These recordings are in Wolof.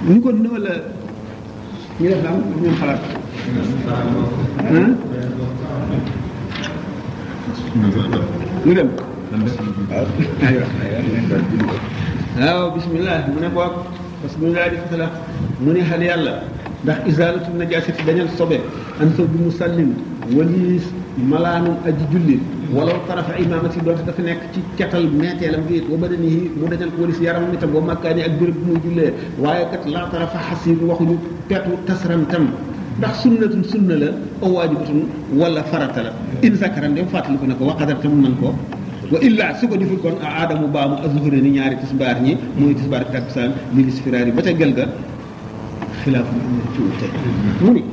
ñu ko ne wala ñu def daal ñu xalaat ah ñu dem waaw bismillah mu ne boog parce que bismillah di fata la mu ne xal yàlla ndax isalatu najasati dañal sobe an saw bi musallim waliis malaanum aji julli walaw tarafa imamati doonte dafa nekk ci catal meeteelam gi wa badanihi mu dañal ko walis yaramam itam wa makkaani ak béréb bu muy jullee waaye kat la tarafa xasir waxuñu petu tasram tam ndax sunnatun sunna la aw waajibatun wala farata la in zakaran dem fàttali ko ne ko waqadar te mu man ko wa illa su ko deful kon a aadamu baamu azuhuré ni ñaari tisbaar ñi mooy tisbaar takkusaan li lisfiraar yi ba ca gel ga xilaafu am na ci wute mu ni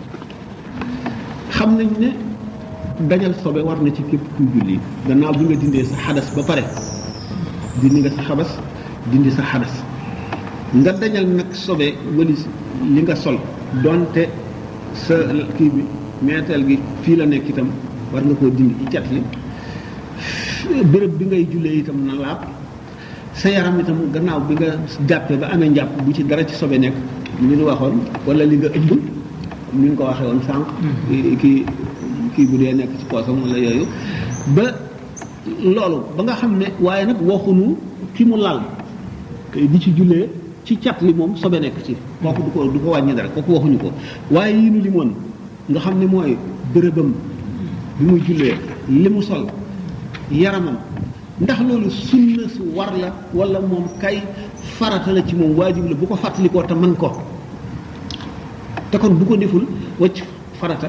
xam nañ ne dañal sobe war na ci képp kuy julli gannaaw bi nga dindee sa xadas ba pare dindi nga sa xabas dindi sa xadas nga dañal nag sobe walis li nga sol donte sa kii bi meeteel gi fii la nekk itam war nga koo dindi ci cat li béréb bi ngay jullee itam na laab sa yaram itam gannaaw bi nga jàppee ba amee njàpp bu ci dara ci sobe nekk li ñu waxoon wala li nga ëmb ni nga ko waxee woon sànq kii kii bu dee nekk ci poosam wala yooyu ba loolu ba nga xam ne waaye nag waxuñu ki mu lal di ci jullee ci cat li moom sobe nekk ci kooku du ko du ko wàññi dara kooku waxuñu ko waaye yi nu limoon nga xam ne mooy bërëbam bi muy jullee li mu sol yaramam ndax loolu sunna su war la wala moom kay farata la ci moom waajib la bu ko fàttalikoo te man ko te kon bu ko deful wacc farata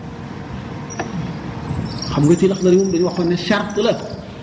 xam nga ci lax dara moom dañu waxoon ne charte la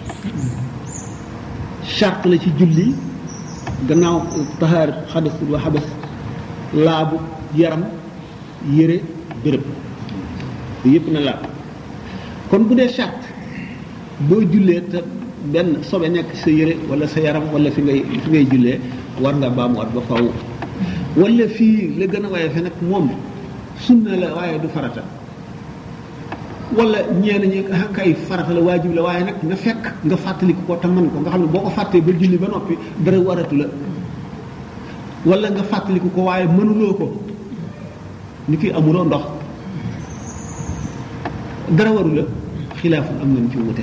charte la ci julli gannaaw taxaar xadas wa xabas laabu yaram yére béréb yépp na laab kon bu dee charte boo jullee te benn sobe nekk sa yére wala sa yaram wala fi ngay fi ngay jullee war nga baamuwaat ba faw wala fii la gën a waaye fe nag moom sunna la waaye du farata wala ñeen ñi kay farata la waajib la waaye nag nga fekk nga fàttaliku ko te mën ko nga xam ne boo ko fàttee ba julli ba noppi dara waratu la wala nga fàttaliku ko waaye mënuloo ko ni ki amuloo ndox dara waru la xilaaful am nañ ci wute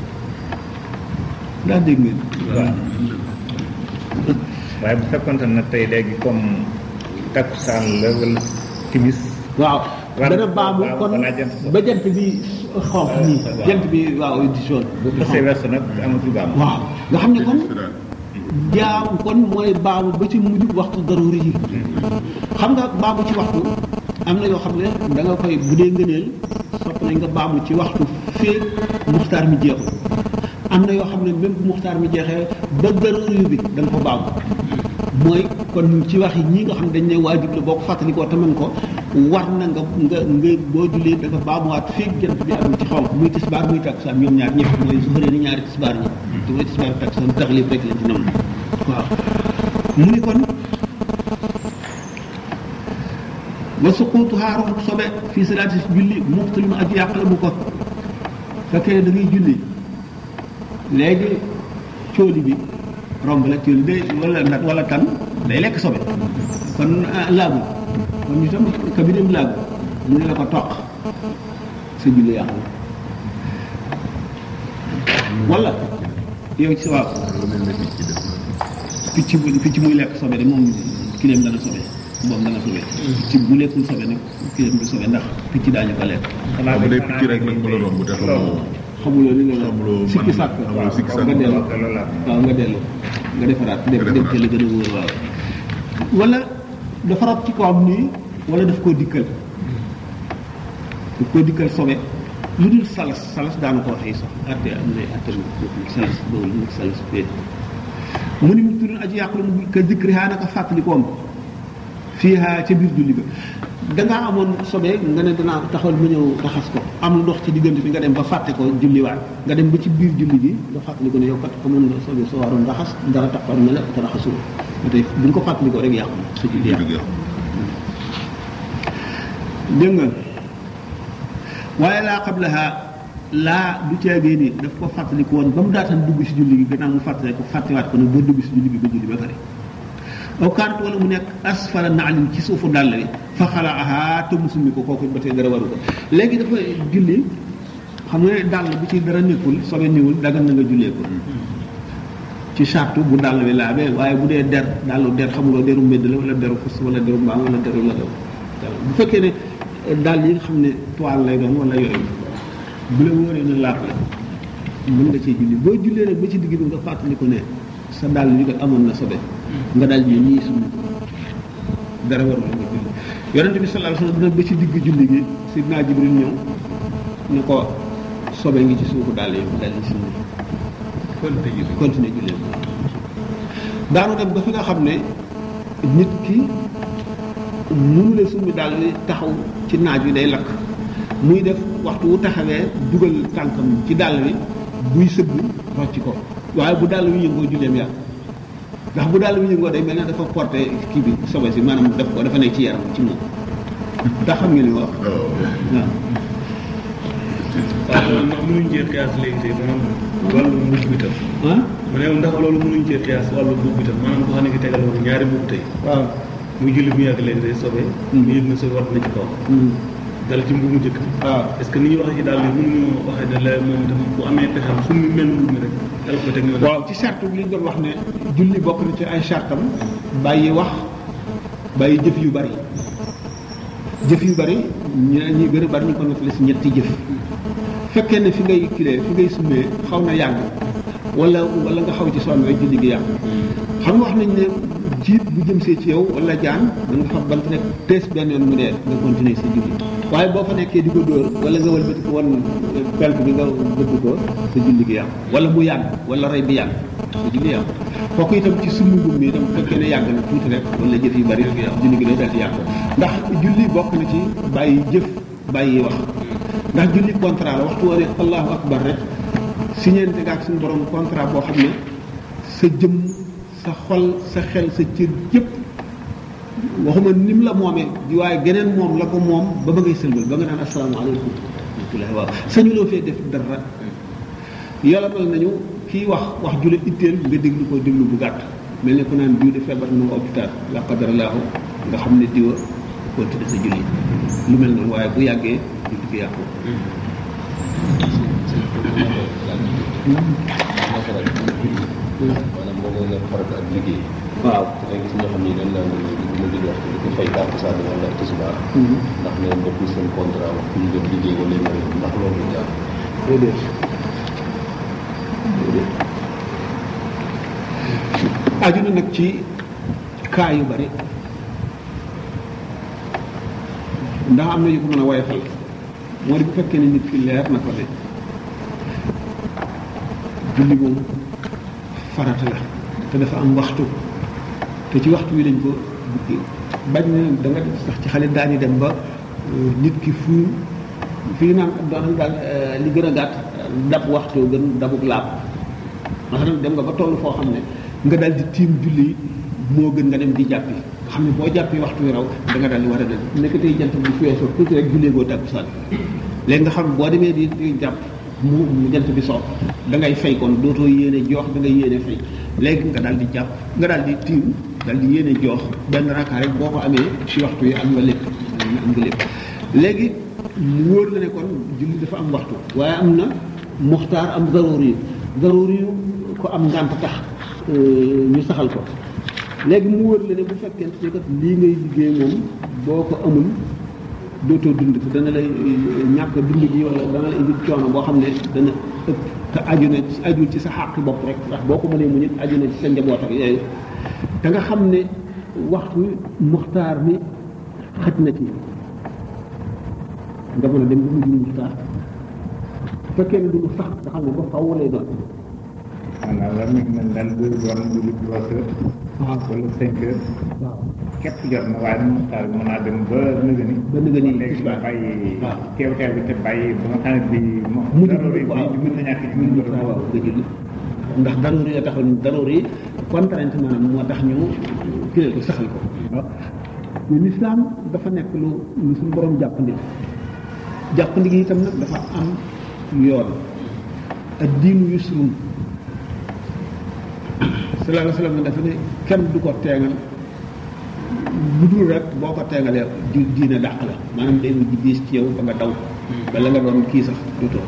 ndax dégg ngeen waaw waaye bu fekkonte na tey léegi comme takkusaan la wala timis waaw War- dana baamu waaw, kon balaa jant so. ba jant bi xonq nii waaw. jant bi waaw di jaune bu xasee weesu nag amatul baam waaw nga xam ne kon jaam kon mooy baamu ba ci mujj waxtu daruri yi xam nga baamu ci waxtu am na yoo xam ne da nga koy bu dee ngëneel sopp nañ nga baamu ci waxtu fee muxtaar mi jeexul am na yoo xam ne même bu muxtaar mi jeexee ba daruri bi da nga ko baamu mooy kon ci wax yi ñii nga xam dañ ne waajib la boo ko fàttalikoo te mën ko war na nga nga nga boo jullee da nga baamuwaat feeg jant bi amul ci xonq muy tisbaar muy takkusaan ñoom ñaar ñëpp mooy su xëree ni ñaari tisbaar ñi te mooy tisbaar takkusaan taxlib rek lañ ci nam waaw mu ni kon wa suquutu xaarum sobe fii salaati julli muxtalima ak yàqala bu ko fekkee da ngay julli léegi cóoli bi romb la cóoli day wala nat wala tan day lekk sobe kon ah, laabul kon itam ka bi dem laabul mu ne la ko toq sa julli yàqu wala yow ci waaw picc bu picc muy lekk sobe de moom kileem dana sobe moom dana sobe picc bu lekkul sobe nag kileem du sobe ndax picc daañu ko lekk xanaa bu dee picc rek nag mën a romb te xamoo xamuloo li nga Xamuloo sikki man- sàkk xamuloo waaw sikki nga sàkk. dellu loolu la waaw nga dellu nga defaraat dem Nga dem defaraat. te la gën a wóor waaw wala dafa rot ci kawam nii wala daf koo dikkal daf koo dikkal sobe lu dul salas salas daana ko waxee sax atte am na atte salas boobu mu salas fee mu ni mu tudd aji yàqulu mu ka dikri haa naka fàttalikoom fii haa ca biir julli ga dangaa amoon sobe nga ne danaa taxawal ma ñëw raxas ko am ndox ci diggante bi nga dem ba fàtte ko julliwaat nga dem ba ci biir julli gi nga fàttali ko ne yow kat amoon nga sobe soo waroon raxas dara taxoon na la te raxasul ba tey bu ñu ko fàttali ko rek yàqu na sa julli yàqu dégg nga waaye laa qablaha laa du caagee ni daf ko fàttaliku woon ba mu daataan dugg si julli gi gannaaw mu fàttali ko fàttewaat ko nag ba dugg si julli gi ba julli ba pare aw kaanat wala mu nekk asfala naalin ci suufu dàll bi fa xalaaha te musumi ko kooku ba tey dara waru ko léegi dafa julli xam nga ne dàll bi ci dara nekkul sobe niwul dagan na nga jullee ko ci sartu bu dàll bi laabee waaye bu dee der dàllu der xamuloo deru mbedd la wala deru fas wala deru mbaam wala deru la bu fekkee ne dàll yi nga xam ne toile lay doon wala yooyu bu la wóoree na laab la mën nga cee julli boo jullee nag ba ci digg bi nga fàttali ko ne sa dàll yi kat amoon na sobe nga daal di nii suñu dara warul nga julli yonente bi sallallahu alayhi wasallam dina ba ci digg julli gi sidna jibril ñëw ne ko sobe ngi ci suufu dàll yi daal di suñu continuer julli daanu dem ba fi nga xam ne nit ki mënu la summi daal di taxaw ci naaj wi day lakk muy def waxtu wu taxawee dugal tànkam ci dàll bi buy sëgg rocc ko waaye bu dàll wi yëngoo julleem yàqu ndax bu dàll wi yëngoo day mel ne dafa porté kii bi sobe si maanaam daf ko dafa nekk ci yaram ci moom ndax xam nga li ma wax waaw waaw ndax mënuñ cee xiyaas léegi tey maanaam wàllu mbubb bi tam ah ma ne ndax loolu mënuñ cee xiyaas wàllu mbubb bi tam maanaam ko xam ne ki tegal woon ñaari mbubb tey waaw muy julli bu yàgg léegi day sobe ñu yëg na sobe war na ci kaw dal ci mbubu njëkk waaw est-ce que ni ñu waxee ci daal yi mënuñu waxee ne la moom itam bu amee pexam su mu mel mbubb mi rek dal ko teg nga waaw ci charte bi li ñu doon wax ne julli bokk na ci ay chartam bàyyi wax bàyyi jëf yu bari jëf yu bari ñeneen ñi gën a bari ñu ko nettali si ñetti jëf fekkee ne fi ngay kilee fi ngay summee xaw na yàgg wala wala nga xaw ci sonn rek julli gi yàgg xam nga wax nañ ne jiit bu jëm see ci yow wala jaan da nga xam bant nekk tees benn yoon mu dee nga continuer sa julli waaye boo fa nekkee di ko dóor wala nga wëlbati ko wan pelt bi nga bëgg ko sa julli gi yàqu wala mu yàgg wala rey bi yàgg sa julli yàqu kooku itam ci summi ngum mi itam fekkee ne yàgg na tuuti rek wala jëf yu bari julli gi day daal di yàqu ndax julli bokk na ci bàyyi jëf bàyyi wax ndax julli contrat la waxtu woone allahu akbar rek siñeente nga ak suñu borom contrat boo xam ne sa jëm sa xol sa xel sa cër yëpp waxuma nim la moomee di waaye geneen moom la ko moom ba ba ngay sëlmal ba nga naan asalaamaaleykum rahmatullahi waaw sañuloo fee def dara yolamal nañu kii wax wax jula itteel nga déglu ko déglu bu gàtt mel ne ku naan diw de feebar na hôpital la qadarallahu nga xam ne diwa continuer sa julli lu mel noonu waaye bu yàggee julli gi yàqu maanaam moo gën a farata ak liggéey. waaw da ngay gis ñoo xam ni dañ naan bu ma julli waxtu di ko fay tàkkusaan wala tisbaar ndax ne bokkul seen contrat wax ñu dem liggéey wala yu mel noonu ndax loolu du jaar. déedéet aju na nag ci kaa yu bari ndax am na yu ko mën a woyofal moo di bu fekkee ne nit ki leer na ko ne julli moom farata la te dafa am waxtu te ci waxtu wi lañ ko bukki bañ na da nga sax ci xale daañu dem ba nit ki fu fii naan doon daal li gën a gàtt dab waxtu gën dabuk laab masalan dem nga ba toll foo xam ne nga daal di tiim julli moo gën nga dem di jàppi nga xam ne boo jàppi waxtu wi raw da nga daal di war a dem nekk tey jant bi fi weesoo tuuti rek jullee goo tàkkusaan léegi nga xam boo demee di di jàpp mu mu jant bi soo da ngay fay kon dootoo yéene joox da ngay yéene fay léegi nga daal di jàpp nga daal di tiim daal di yéene joox benn raka rek boo ko amee ci waxtu yi am nga lépp am nga lépp léegi mu wóor la ne kon julli dafa am waxtu waaye am na muxtaar am garoor yi garoor yu ko am ngànt tax ñu saxal ko léegi mu wóor la ne bu fekkente ne kat lii ngay liggéey moom boo ko amul dootoo dund te dana lay ñàkk dund gi wala dana la indi coono boo xam ne dana ëpp te aju na aju ci sa xàqi bopp rek ndax boo ko mënee mu nit aju na ci sa njaboot ak yooyu te nga xam ne waxtu muxtaar mi xaj na ci nga mën a dem ba mujj muxtaar bu fekkee ne du lu sax nga xam ne ba faw lay doon maanaam la mi mel daal bu doon julli trois heures waaw wala cinq heures waaw képp jot na waaye mu taal mën naa dem ba nëgë ni ba nëgë ni léegi tisbaar. ba bàyyi waaw. teew teew bi te bàyyi ba nga xam ne bi mo mujj dara bi waaw mën na ñàkk ci mujj mën waaw waaw nga julli ndax daroori ya taxoon daroori contrainte maanaam moo tax ñu kilee ko saxal ko waaw mais lislaam dafa nekk lu lu suñu borom jàppandi jàppandi gi itam nag dafa am yoon ak diinu yusrun sallallahu alayhi wa sallam dafa ne kenn du ko teengal bu dul rek boo ko tegalee di diine dàq la maanaam day mujj diis ci yow ba nga daw bala nga doon kii sax du too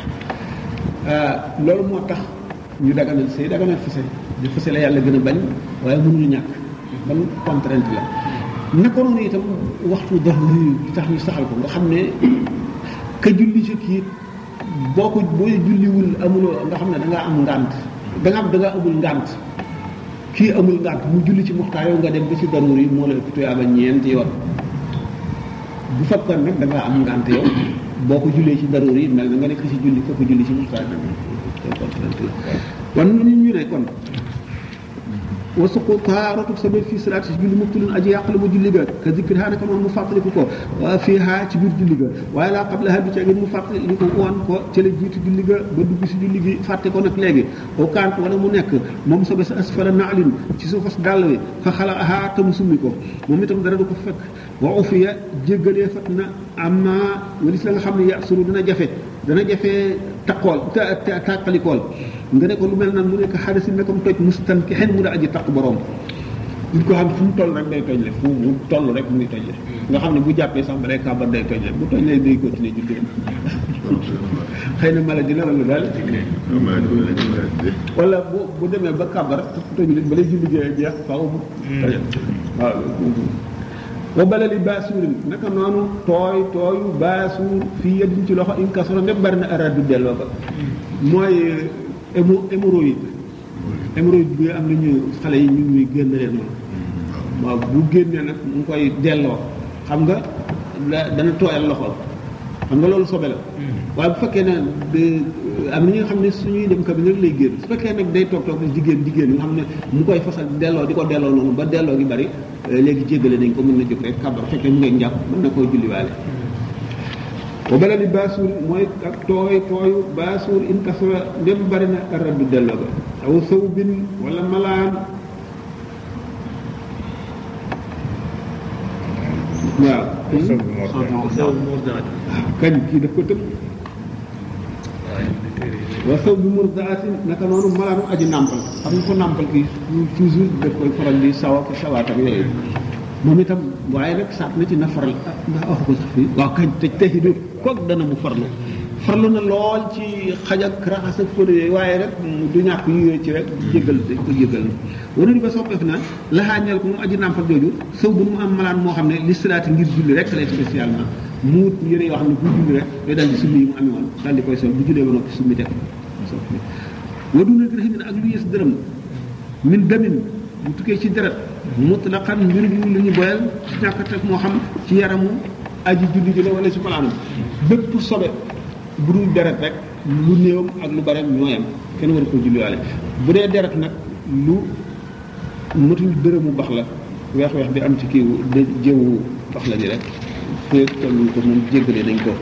loolu moo tax ñu daganal sëy daganal fase di fase la yàlla gën a bañ waaye mënul ñàkk ban contrainte la naka noonu itam waxtu daruri di tax ñu saxal ko nga xam ne ka julli ci kii boo ko boo julliwul amuloo nga xam ne da ngaa am ngànt da nga am da nga amul ngànt kii amul ngànt mu julli ci muxtaar yow nga dem ba ci daruri moo la ëpp tuyaaba ñeenti yoon bu fekkoon nag da ngaa am ngànt yow boo ko jullee ci daruri mel na nga nekk ci julli ko ko julli ci muxtaar kon ñu ñu ne kon wasuqu taaratu sabir fii salaat si julli mubtilun aji yàq la mu julli ga ka zikri haa naka noonu mu fàttaliku ko waa fii haa ci biir julli ga waaye laa qabla haa bi ci mu fàttaliku woon ko ca la jiitu julli ga ba dugg si julli gi fàtte ko nag léegi au kant wala mu nekk moom sobe sa asfala naalin ci suufas dàll wi fa xala haa te mu summi ko moom itam dara du ko fekk wa ufiya jéggalee fat na amma walis la nga xam ne yasuru dina jafe dana jafe taqool tàqalikool nga ne ko lu mel nan mu nekk xadasin ne comme toj mustan ki xen mu da aji taq borom nit ko xam fu mu toll rek day toj le fu mu toll rek mu ngi toj le nga xam ne bu jàppee sax ba day kàmbar day toj le bu toj le day continuer julli xëy na maladie la wala daal wala bu bu demee ba kàmbar toj le ba lay julli jeex faaw mu toj waaw wa balali baasuurin naka noonu tooy tooyu baasuur fii yeddiñ ci loxo in kasoro ndem bari na araat du delloo ko mooy hémo hémorroïde hémorroïde bi am nañu xale yi ñu ngi génn leen moom waaw bu génnee nag mu ngi koy delloo xam nga la dana tooyal loxo xam nga loolu sobe la waaye bu fekkee ne am na ñi nga xam ne suñuy dem cabine rek lay génn su fekkee nag day toog toog jigéen jigéen nga xam ne mu koy fasal delloo di ko delloo noonu ba delloo gi bari léegi jéggale nañ ko mën na jóg rek kàbbar fekkee mu ngay njàpp mën na koy julliwaale wa bala di baasuur mooy ak tooy tooyu baasuur in kasura ndem bari na raddu delloo ga aw saw bin wala malaan waaw saw murdaat kañ kii daf ko tëb wa saw bi murdaatin naka noonu malaanu aji nàmpal xam nga ko nàmpal kii toujours daf koy faral di sawa ko sawaat ak yooyu moom itam waaye rek saat na ci na faral ah ndax wax ko sax fii waaw kañ te texi du kook dana mu farlu farlu na lool ci xaj ak raxas ak fóot yooyu waaye rek du ñàkk yu ci rek jégal dañ ko jégal na wana di ba soppeef na laxaañeel ko mu aji nàmpal jooju sëw bu mu am malaan moo xam ne li salaati ngir julli rek lay spécialement muut yëre yoo xam ne bu julli rek day daal di summi yi mu amee woon daal di koy sol bu jullee ba noppi summi teg waduna dirhamin ak lu yës dërëm min damin bu tukkee ci deret mutlaqan mbir mi lu ñu boyal ci ñàkk teg moo xam ci yaramu aji julli ji la wala ci malaanam bépp sobe bu dul deret rek lu néewam ak lu bare ñooyam kenn war ko julliwaale bu dee deret nag lu matul dërëmu bax la weex weex bi am ci kii de jëwu bax la ji rek féeg tollu ko moom jéggale nañ ko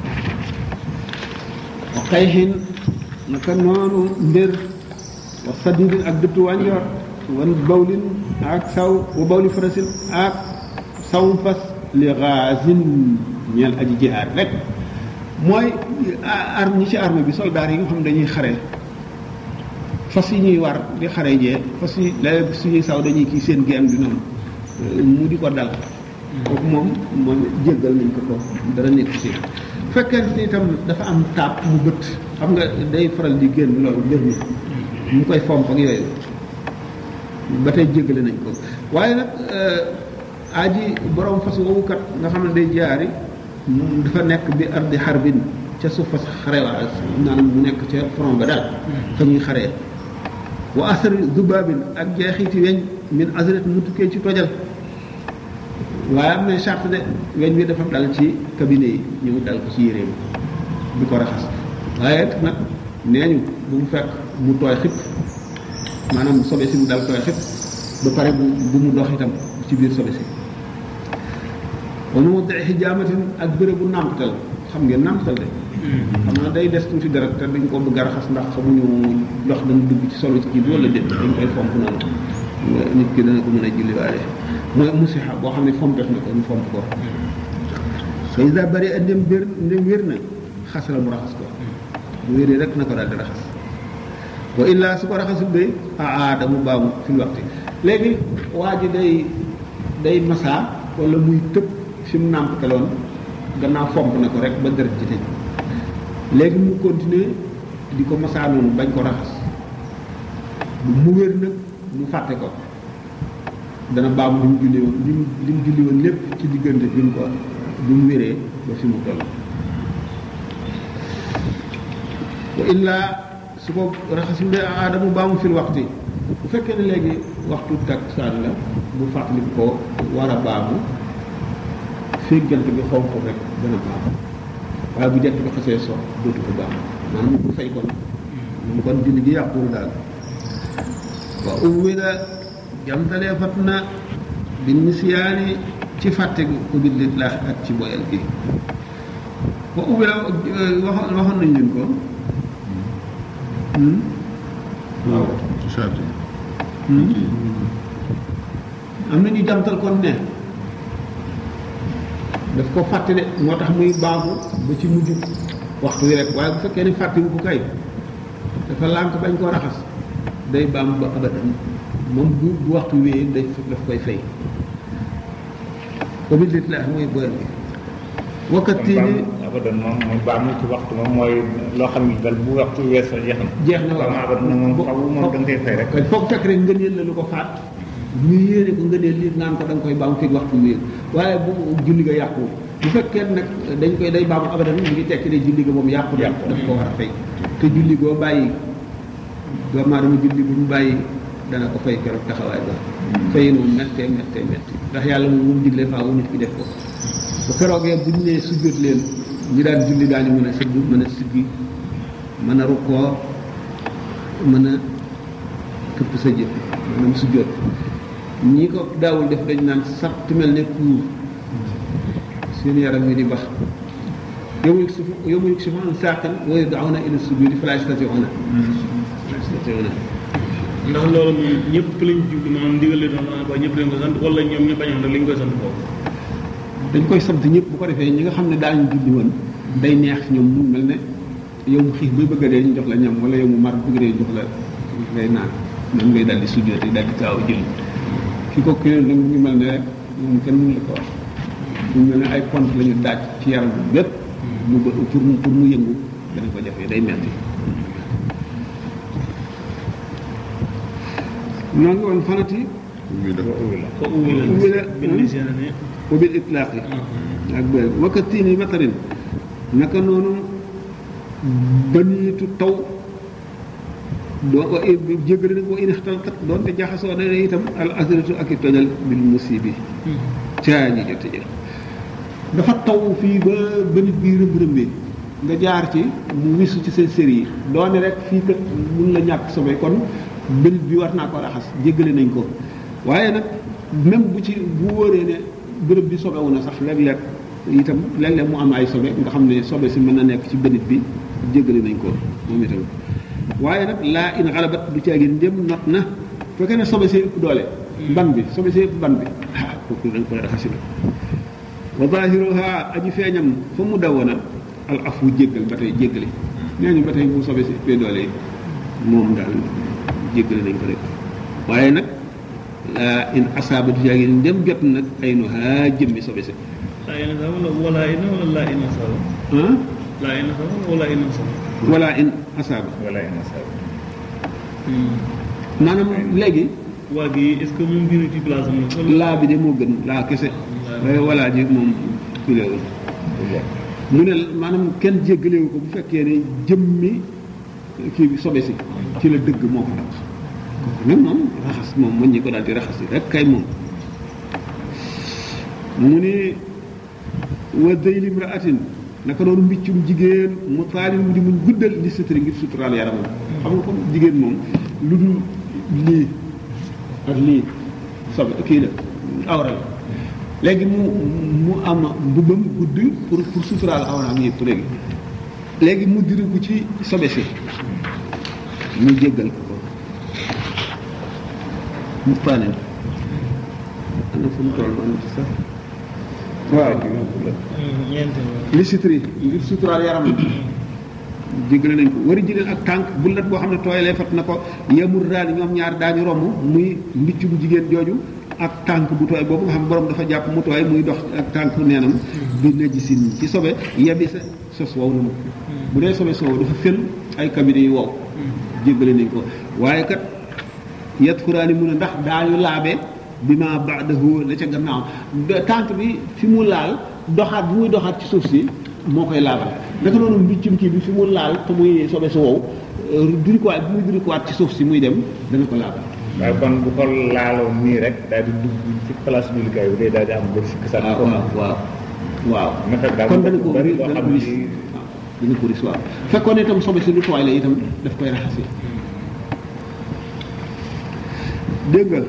wa xayxin naka noonu mbir wa sadidin ak dëttu wànjoor wan bawlin ak saw wa bawli farasin ak sawum fas li gaasin ñeel aji jihaar rek mooy arme ñi ci arme bi soldaar yi nga xam ne dañuy xare fas yi ñuy war di xare jee fas yi léeg suñuy saw dañuy kii seen géem bi noonu mu di ko dal kooku moom moom jéggal nañ ko ko dara nekk ci fekkente ni itam dafa am taab mu bët xam nga day faral di génn loolu mbir mi mu koy fomp ak yooyu ba tey jéggale nañ ko waaye nag aji borom fas woowu kat nga xam ne day jaari moom dafa nekk bi ardi xarbin ca suuf fas xarewaa maanaam mu nekk ca front ba daal fa ñuy xaree wa asari zubaabin ak jeexiti weñ min azret mu tukkee ci tojal waaye am na charte de weñ bi dafa dal ci cabinet yi ñu dal ko ci yéreem bi ko raxas waaye nag nee ñu bu mu fekk mu tooy xip maanaam sobe si mu dal tooy xip ba pare bu bu mu dox itam ci biir sobe si wa mu dee xijaamatin ak béréb bu nàmpatal xam ngeen nàmpatal de xam na day des tuuti dara te dañ ko bëgg a raxas ndax xamuñu ndox dana dugg ci solo ci kii bi wala déet dañ koy fomp noonu nit ki dana ko mën a julliwaale mooy musiha boo xam ne fomp def na ko ñu fomp ko fa isa bari a ndem bér ndem wér na xas la mu raxas ko bu wéree rek na ko daal di raxas wa illaa su ko raxasul day a aada mu baamu fil waxti léegi waa ji day day masaa wala muy tëb fi mu nàmpataloon gannaaw fomp na ko rek ba deret ji tëj léegi mu continuer di ko masaa noonu bañ ko raxas mu wér nag mu fàtte ko dana baamu li mu julli woon li mu li mu julli woon lépp ci diggante bi mu ko bi mu wéree ba fi mu toll wa illaa su ko raxasul de aadamu baamu fil waxti bu fekkee ne léegi waxtu takkusaan la bu fàttali ko war a baamu feeg jant bi xonq rek dana baamu waaye bu jant bi xasee so dootu ko baamu maanaam bu fay kon moom kon julli gi yàquwul daal wa uwwila jamtalee fat na bi nisyaani ci fàtte gi ubbi lit laax ak ci boyal gi wa uwwila waxoon waxoon nañ leen ko waaw ci charte yi. am na ñu jamtal kon ne daf ko fàtte de moo tax muy baamu ba ci mujj waxtu wi rek waaye bu fekkee ne fàtte wu ko kay dafa lànk bañ koo raxas day baam ba abadan moom bu bu waxtu wéyee day daf koy fay ubbi lit laax mooy boyal gi wakkati ni abadan moom mooy baamu ci waxtu moom mooy loo xam ne dal bu waxtu weesoo jeex na. jeex na waaw baamu abadan moom xaw moom da nga koy fay rek. foog fekk rek ngëneel la lu ko faat ñu yéene ko ngëneel li naan ko da nga koy baam fekk waxtu wéer waaye bu julli ga yàqu bu fekkee nag dañ koy day baamu abadan mi ngi tekki ne julli ga moom yàqu na Yàqu. daf ko war a fay te julli goo bàyyi doomu aadama julli bu ñu bàyyi dana ko fay keroog taxawaay ba fay moom méttee méttee métti ndax yàlla moom moom digle faaw nit ki def ko bu keroogee bu ñu nee sujjóot leen ñi daan julli daañu mën a sëgg mën a siggi mën a rukkoo mën a këpp sa jëf maanaam sujjóot ñi ko daawul def dañ naan satt mel ne kuur seen yaram yi di bax yawma yuksifu yawma yuksifu an saaqin wa yud'awna ila sujudi fala yastati'una fala yastati'una ndax loolu moom ñëpp lañ jublu maanaam ndigal li doon ba ñëpp lañ ko sant wala ñoom ñu bañoon rek lañ koy sant foofu dañ koy sant ñëpp bu ko defee ñi nga xam ne daañu julli woon day neex ci ñoom mu mel ne yow mu xiif bay bëgg a dee ñu jox la ñam wala yow mu mar bëgg a dee ñu jox la ngay naan noonu ngay daldi sujjóote daldi gaaw a julli ki ko kii nag mu ngi mel ne rek moom kenn mënu la ko wax mu mel ne ay pont la ñu daaj ci yaram bi bépp mu ba pour mu pour mu yëngu dana ko jafee day metti ñoo ngi woon fanati muy def ko uwi la Uwi la, bind hmm. si ne wa bil itlaaqi ak bëri wakkatiini matarin naka noonu baniitu taw doo wa jéggale nag wa in ixtaltat doonte jaxasoo na ne itam al asratu ak i tojal bil musibi caa ñi jote jël dafa taw fii ba ba nit bi rëmb rëmbee nga jaar ci mu wisu ci seen sér yi doone rek fii kat mun la ñàkk sobe kon bënit bi war naa ko raxas jéggale nañ ko waaye nag même bu ci bu wóoree ne bërëb bi sobewu na sax léeg-léeg itam léeg-léeg mu am ay sobe nga xam ne sobe si mën na nekk ci bënit bi jéggale nañ ko moom itam waaye nag laa in xalabat du caagin ndem not na fekkee ne sobe see ëpp doole ban bi sobe see ëpp ban bi ah kooku dañ koy raxasi la wa zahiruha aji feeñam fa mu dawoona al afu jéggal ba tey jéggale nee ñu ba tey bu sobe si ëppee doole yi moom daal jéggale nañ ko rek waaye nag laa in asaaba du caagin ndem jot nag ay nu haa jëmmi sobe si laa ina sa wala wala ina wala laa ina sa ah laa ina sa wala ina sa wala in asaaba wala ina sa maanaam léegi waa gi est ce que moom gënu ci place am la wala laa bi de moo gën laa kese waaye walaa ji moom kuléewul mu ne maanaam kenn jéggalewu ko bu fekkee ne jëmmi kii bi sobe si ci la dëgg moo ko tax kooku nag moom raxas moom mën ñi ko daal di raxas yi rek kay moom mu ni wa dayli imraatin naka noonu mbiccum jigéen mu taalin mu di muñ guddal li suturi ngir suturaal yaramam xam nga comme jigéen moom lu dul lii ak lii sobe kii la awra la léegi mu mu am mbubbam gudd pour pour suturaal awraam yëpp léegi léegi mu diriku ci sobe si mu jéggal ko ko mu taalin ana fu mu toll man sax waaw ñeent li suturi ngir suturaal yaramam jéggale nañ ko wari jëleen ak tànk bullet boo xam ne tooyalee fat na ko yemul raani ñoom ñaar daañu romb muy mbicc bu jigéen jooju ak tànk bu tooy boobu nga xam borom dafa jàpp mu tooy muy dox ak tànk neenam bi najisin ci sobe yebi sa sos wow na mu bu dee sobe soow dafa fël ay kabine yu wow jéggale nañ ko waaye kat yet xuraani mun a ndax daañu laabe bi ma baadahu la ca gannaaw tànk bi fi mu laal doxaat bi muy doxaat ci suuf si moo koy laabal naka noonu mbiccum kii bi fi mu laal te muy sobe su wow durikuwaat bi muy durikuwaat ci suuf si muy dem dana ko laabal waaye kon bu ko laaloon nii rek daal di dugg ci place jullikaay bi day daal di am bëri sikk sax waaw waaw waaw waaw na fekk daal kon dana ko bari loo dana xam ko ris ni dana ko ris waaw fekkoon itam sobe si lu tooy la itam daf koy raxasi dégg nga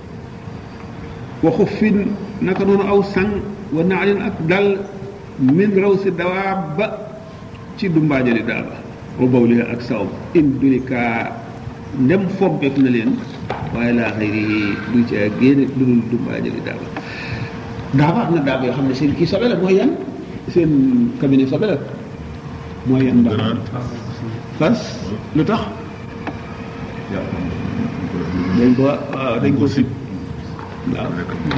waxu fin naka noonu aw sang wa naalin ak dal min raw si dawaab ba ci dumbaajali daaba wa bawli ak sawm in durika ndem fompeef na leen waaye laa xëy du ci génne lu dul dumbaajali daaba daaba am na daaba yoo xam ne seen kii sobe la mooy yan seen cabinet sobe la mooy yan daaba ganaar fas lu tax dañ ko waaw dañ ko sib waaw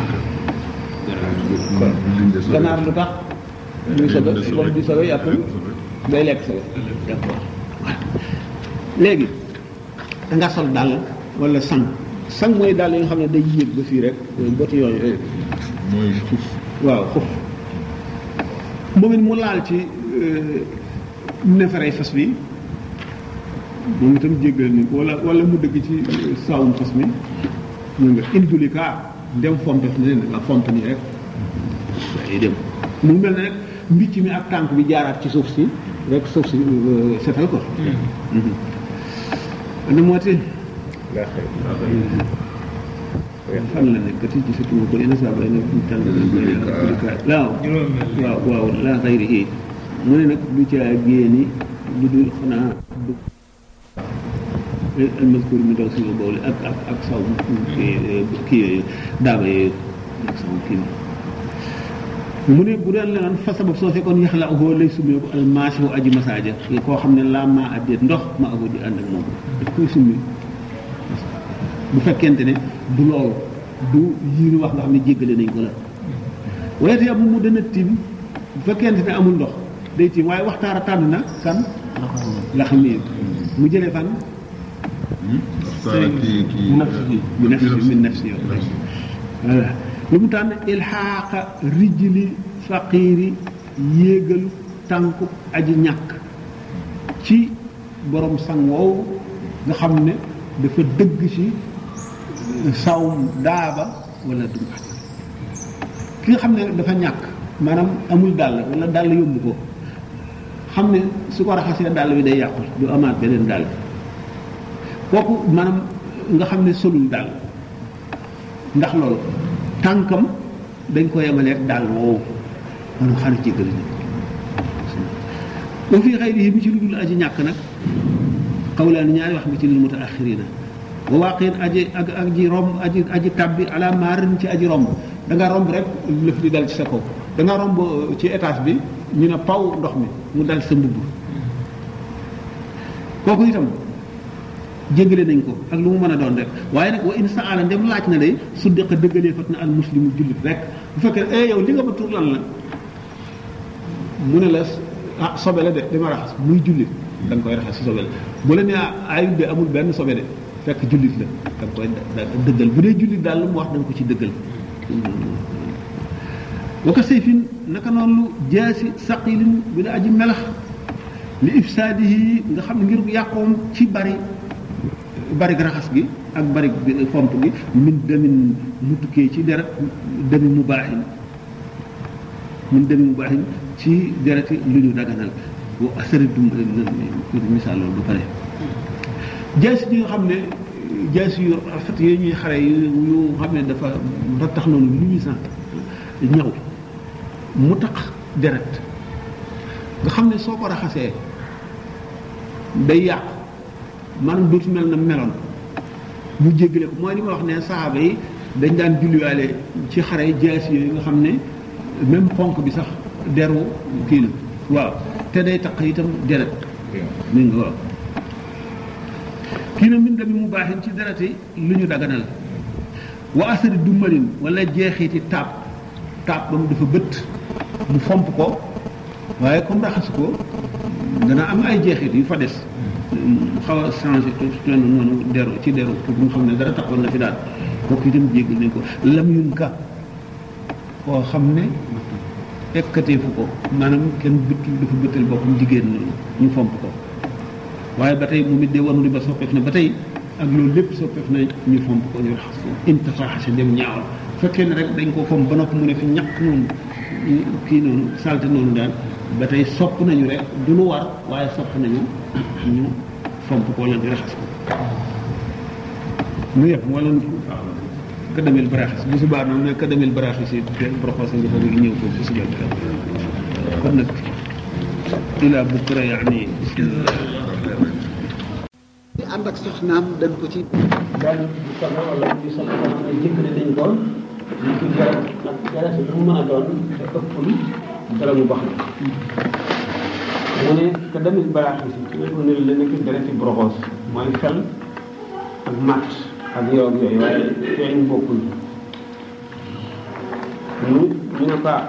ganaar lu tax muy sobe wax di sobe yàpp day lekk sobe d'accord léegi danga sol dàll wala sang sang mooy dàll yi nga xam ne day yéeg ba fii rek boti yooyu mooy xuf waaw xuf moom it mu laal ci neefere fas bi moom itam jéggal ni ko wala wala mu dëgg ci saawum fas mi ñu nga induli kaa ndem fompef ne leen nga fomp nii rek day dem mu mel ne rek mbicc mi ak tànk bi jaaraat ci suuf si rek suuf si euh, setal ko ana moo ti laa xëy fan la nekk ti gisatuma ko ina saa bay na tànk waaw juróom-benn waaw waaw laa xayri mu ne nag du caa génni lu dul xanaa du almaskur mi daw suñu boole ak ak ak saw kii kii yooyu daaba yooyu ak saw kii mu ne bu daan leneen fa sabab soo fekkoon yax la ahoo lay sumee ko almaasi wu aji masaaja koo xam ne laa maa addeet ndox ma ahoo di ànd ak moom daf koy summi bu fekkente ne du loolu du yii ñu wax nga xam ne jéggale nañ ko la waaye te mu dana tiim bu fekkente ne amul ndox day tiim waaye waxtaara tànn na kan la xam ne mu jëlee fan waxtaan kii kii bi nafsi min nafsi yow voilà lu mu tànn ilxaaqa rijli faqiiri yéegalu tànku aji ñàkk ci borom sang woowu nga xam ne dafa dëgg ci sawm daaba wala dumbaat ki nga xam ne dafa ñàkk maanaam amul dàll wala dàll yóbbu ko xam ne su ko raxasee dàll bi day yàqu du amaat beneen dàll kooku maanaam nga xam ne solul dàll ndax loolu tànkam dañ ko yemaleeg dàll woowu maanaam xana ci gën ba fii xëy yi mi ci lu dul aji ñàkk nag xawlaani ñaari wax nga ci lil mutaaxirina wa waaqin aji ak ak ji romb aji aji tabbi ala maarin ci aji romb da nga romb rek lëf di dal ci sa kaw da nga romb ci étage bi ñu ne paw ndox mi mu dal sa mbubb kooku itam jéggale nañ ko ak lu mu mën a doon rek waaye nag wa in saala ndem laaj na day su dëqa dëggalee fat na al muslimu jullit rek bu fekkee eh yow li nga ma tur lan la mu ne la ah sobe la de dama raxas muy jullit da nga koy raxas si sobe la bu la nee ayut de amul benn sobe de fekk jullit la da nga koy da dëggal bu dee jullit daal lu mu wax da nga ko ci dëggal wa ko sayfin naka noonu lu jaasi saqilin bi la aji melax li ifsaadihi nga xam ne ngir yàqoom ci bari bari raxas gi ak bari fomp gi min demin mu tukkee ci deret demi mu baaxin min demi mu baaxin ci dereti lu ñu daganal wa asari dum misaal loolu ba pare jaasi yi nga xam ne jaasi yu rafet yooyu ñuy xare yu xam ne dafa rattax noonu lu ñu sant ñaw mu tax deret nga xam ne soo ko raxasee day yàqu maanaam dootu mel na meloon mu jéggale ko mooy li ma wax ne saxaaba yi dañ daan julliwaale ci xare jaasi yooyu nga xam ne même ponk bi sax deru kii la waaw te day taq itam deret mi nga waaw kii na min dami mu baaxin ci derati lu ñu daganal wa asari dummalin wala jeexiti taab taab ba mu dafa bët mu fomp ko waaye comme raxas ko dana am ay jeexit yu fa des xaw a changé tuuti noonu deru ci deru pour mu xam ne dara taxoon na fi daal kooku itam jéggal nañ ko lam yun ka koo xam ne ekkateefu ko maanaam kenn bëttul dafa bëttal boppam jigéen noonu ñu fomp ko waaye ba tey moom it de wanu di ba soppeef na ba tey ak loolu lépp soppeef na ñu fomp ko ñu raxas ko intafaxase dem ñaawal fekkee ne rek dañ ko fomp ba noppi mu ne fi ñàkk noonu kii noonu salte noonu daal ba tey sopp nañu rek du lu war waaye sopp nañu ñu fomp ko wala di raxas ko nu yëpp wala kadamil baraxis bu subaa noonu ne kadamil baraxis yi proposé nga fa léegi ñëw ko bu subaa kon nag ila bukra yaani di ànd ak soxnaam dañ ko ci daan di soxla wala di soxla koo xam ne jëkkëre dañ ko ñu ko jarat ak jarat lu mu mën a doon te ëppul dara mu bax mu ne que damit baraxis yi ci wetu ne la nekk dereti broxoos mooy fel ak mat ak yow ak yooyu waaye feeñ bokkul ñu ñu ne ko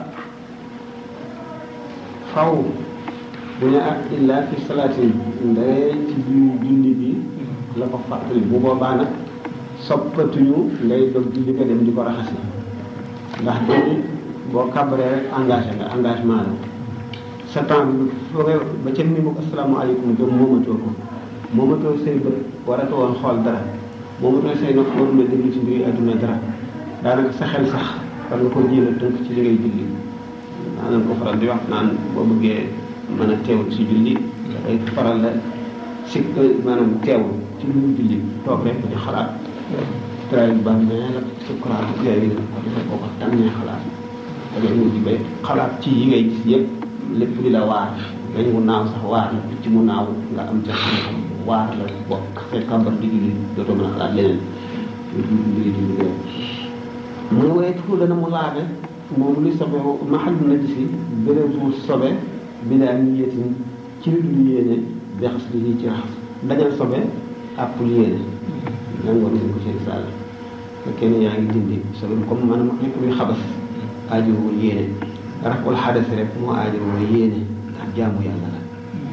faw bu ne ak illa fi salaatin ndee ci biir julli bi la ko fàttali bu boobaa nag soppatuñu ngay dog julli nga dem di ko raxasi ndax dañu boo kàbbaree rek engagé nga engagement la sa temps bi foogee ba ca ni mu asalaamaaleykum jëm moomatoo ko moomatoo say bët waratu woon xool dara moomatoo say nopp waru na déglu ci mbiri adduna dara daanaka sa xel sax war nga ko jéem a tënk ci li ngay julli daanañ ko faral di wax naan boo bëggee mën a teewul ci julli dafay faral la si maanaam teewul ci lu mu julli toog rek di xalaat tray ba mais la sukuraat yooyu ko defee boo ko tànnee xalaat da ngay mujj ba xalaat ci yi ngay gis yëpp lépp di la waar dañ mu naaw sax waar la ci mu naaw nga am ca xam-xam waar la bokk fekk kàmbar di julli dootoo mën a xalaat leneen mbiri di mbiri mu ne waaye tufu dana mu laabe moom li sobe maxal na gisi bérébu sobe bi daa niyetin ci lu dul yéene bexas li ci raxas dañal sobe àppul yéene nangoon nañ ko ci risaala fekkee ne yaa ngi dindi sobe comme maanaam lépp luy xabas aajowul yéene raful xadas rek moo aajowoo yéene ndax jaamu yàlla la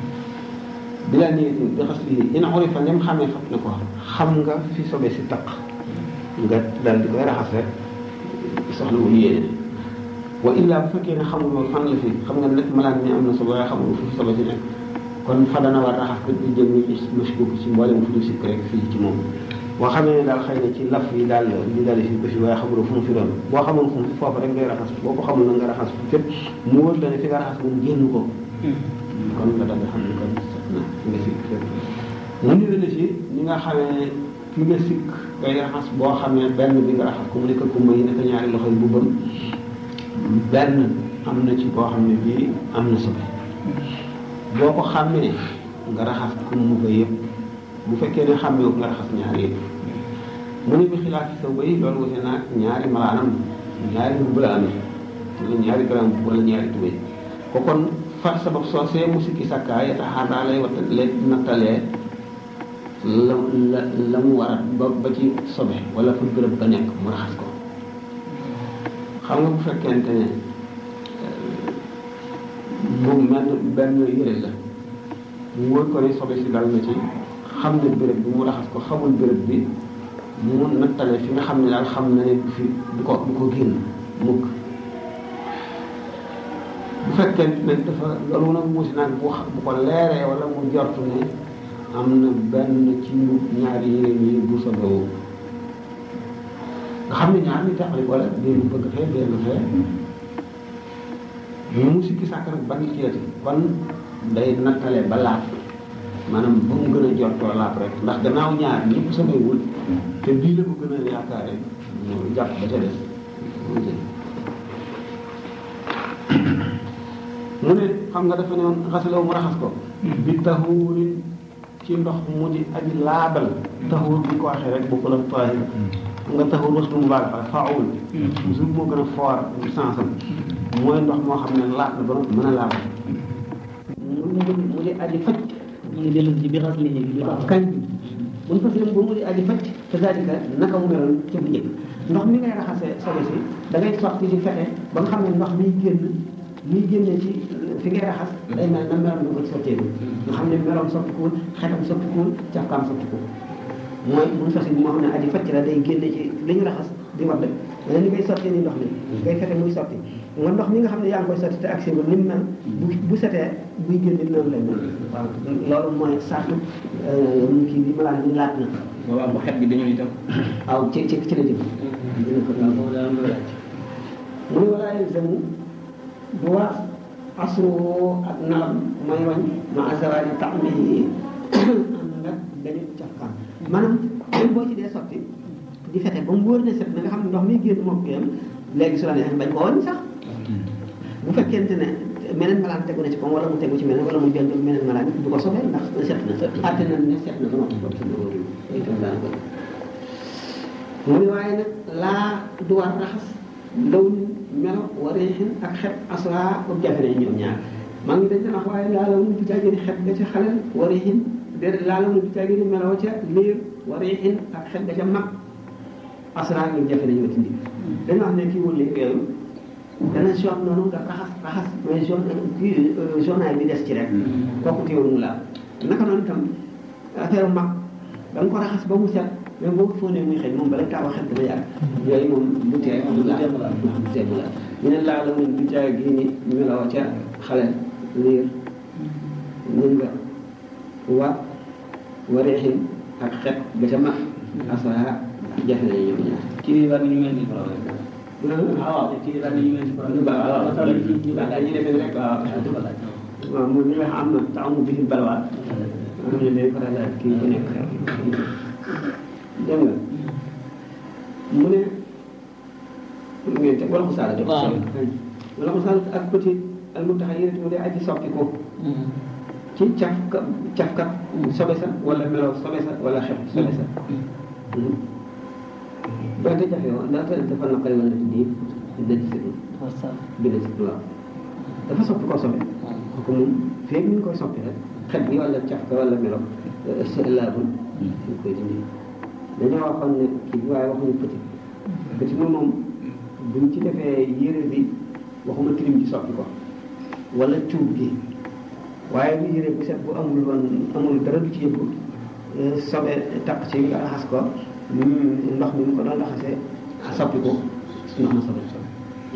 bi daa niyetin bexas li in urifa nem xamee fat ne ko xam nga fi sobe si taq nga daal di koy raxas rek soxlawul yéene wa illa bu fekkee ne xamul loolu fan la fi xam nga nag malaan mi am na sobe waaye xamul fu fi sobe si nekk kon fa dana war raxas bët bi jëm ni mashkuk ci mboolem fu ñu sikk rek fii ci moom boo xamee ne daal xëy na ci laf yi daal li daal fi ko fi waaye xamuloo fu mu fi doon boo xamul fu mu foofu rek ngay raxas boo ko xamul na nga raxas fu fépp mu wër la ne fi nga raxas moom génn ko kon nga daal di xam ne kon set na fi nga sikk fépp mu ni la ci ñi nga xamee fi nga sikk ngay raxas boo xamee benn bi nga raxas ko mu nekk ko may nekk ñaari loxo yi bu bëm benn am na ci boo xam ne bii am na sobe boo ko xàmmee nga raxas ko mu ko yëpp bu fekkee ne xàmmee nga raxas ñaari yëpp mu ne bi xilaat ci sa bay loolu wute naag ñaari malaanam ñaari mbubb la amee wala ñaari grand wala ñaari tubéy ko kon far sabab soosee mu sikki sakkaa yataxaadaa lay wata lay nattalee la la la mu war a ba ba ci sobe wala fa bërëb ba nekk mu raxas ko xam nga bu fekkente ne moom benn benn yëre la mu wóor ko ne sobe si dal na ci xam ne béréb bi mu raxas ko xamul béréb bi mu nattale fi nga xam ne daal xam na ne du fi du ko du ko génn mukk bu fekkente ne dafa loolu nag muusi nag bu bu ko leeree wala mu jortu ne am na benn ci ñaari yére yi bu sobewu nga xam ne ñaar ñu taxali wala benn bëgg fee benn fee mu sikki sàkk nag ban ceeti kon day nattale ba laab maanaam ba mu gën a jortoo laab rek ndax gannaaw ñaar ñëpp sobewul te bii la ko gën a yaakaare mu jàpp ba ca des mu ne xam nga dafa ne woon xasalaw mu raxas ko bi taxuurin ci ndox mu di aji laabal taxuur bi ko waxee rek bokkul ak taahir xam nga taxuur was lu mu baal fa faawul toujours moo gën a foor sensam mooy ndox moo xam ne laab na ba mën a laabal mu mu di aji faj mu ngi dellu ci bi xas li bi waaw kañ buñ fas yéene ba mu di aji facc te c'est-à-dire que naka mu meloon ci bu njëkk ndox mi ngay raxasee sobe si da ngay sotti di fexe ba nga xam ne ndox miy génn miy génne ci fi ngay raxas day mel na meloon nga ko sottee nga xam ne meloon soppikuwul xetam soppikuwul cafkaam soppikuwul mooy buñ fas yéene moo xam ne aji facc la day génne ci li ñu raxas di wadd mais ni ngay sottee ni ndox mi ngay fexe muy sotti nga ndox mi nga xam ne yaa ngi koy sotti te accès ba ni mu mel bu bu setee buy génn noonu lay mel waaw loolu mooy sartu kii bi malaan bi laat na boobaa bu xet bi dañoo itam waaw ci ci ci la jëm dina ko daal foofu daal loolu laaj mu ne walaa yelzamu du war asru ak nalam may wañ ma azawaaji taxmi ànd ak dañu cafkaan maanaam même boo ci dee sotti di fexe ba mu wóor ne set na nga xam ne ndox mi génn moo ko yem léegi su la neexee bañ ko wàññi sax bu fekkente ne meneen malaan tegu na ci koom wala mu tegu ci meneen wala mu jënd meneen malaan du ko sobee ndax set na àtte na ne set na ba noppi ba tudd loolu itam daana ko mu ne waaye nag laa du war raxas law melo wareexin ak xet asra ba jafe nañ ñoom ñaar maa ngi dañ daan wax waaye laa law nu bi caagéeni xet ga ca xalel wareexin déedéet laa law nu bi caagéeni meloo ca liir wareexin ak xet ga ca mag asra ñu jafe nañoo dindi dañu wax ne kii wul liir yooyu dana jaune noonu nga raxas raxas mais jaune kii jaunaay bi des ci rek kooku teewul mu laal naka noonu itam affaire mag da nga ko raxas ba mu set mais boo ko fóonee muy xëy moom bala kaa waxet dana yàgg yooyu moom bu tee mu laal bu tee mu laal ñu ne laala mun du caa gii ni meloo ca xale liir mun nga wa wareexin ak xet ga ca mag asra jafe nañu ñoom ñaar kii war nañu mel ni problème waaw kii war nañu mel ni problème waaw waaw waaw dañuy defee rek waaw waaw moom li nga xam ne taamu bi ñu balwaat am na day faral daal kii ku nekk dégg nga mu ne ngeen teg wala ko saala def waaw. wala ko saala ak petit al mu tax yéen mu dee aji soppi ko ci cafka cafka sobe sa wala melo sobe sa wala xeb sobe sa donte jafe woon donte dafa naqari woon def nii dina ci sëñ bi dina ci waaw dafa soppi ko sobe kooku moom feeg ñu ngi koy soppi rek xet bi wala cafka wala melo si laabul ñu koy dindi dañoo waxoon ne kii bi waaye waxuñu petit petit moom moom buñ ci defee yére bi waxuma tilim ci soppi ko wala cuub gi waaye bu yére bu set bu amul woon amul dara du ci yëngu sobe taq ci nga raxas ko mm, ndox mi mu ko doon raxasee soppi ko ndox ma sobe sobe